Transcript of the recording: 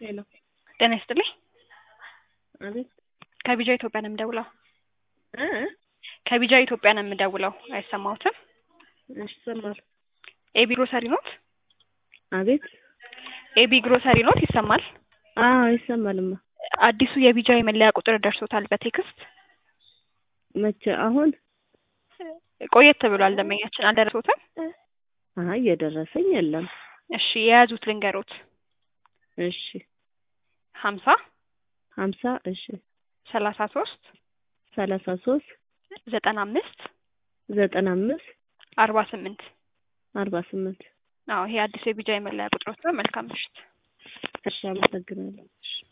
ሄሎ ጤና ይስጥልኝ። አቤት ከቢጃ ኢትዮጵያ ነው የምደውለው። እ ከቢጃ ኢትዮጵያ ነው የምደውለው። አይሰማዎትም? እሺ ይሰማል። ኤቢ ግሮሰሪ ኖት? አቤት ኤቢ ግሮሰሪ ኖት? ይሰማል? አዎ ይሰማልማ። አዲሱ የቢጃ የመለያ ቁጥር ደርሶታል በቴክስት መቼ? አሁን ቆየት ብሏል። ደንበኛችን አልደረሶትም? አይ የደረሰኝ የለም። እሺ የያዙት ልንገሮት። እሺ ሀምሳ ሀምሳ እሺ ሰላሳ ሶስት ሰላሳ ሶስት ዘጠና አምስት ዘጠና አምስት አርባ ስምንት አርባ ስምንት አዎ ይሄ አዲሱ የቢጃ የመለያ ቁጥሮት ነው። መልካም ምሽት። እሺ አመሰግናለሁ።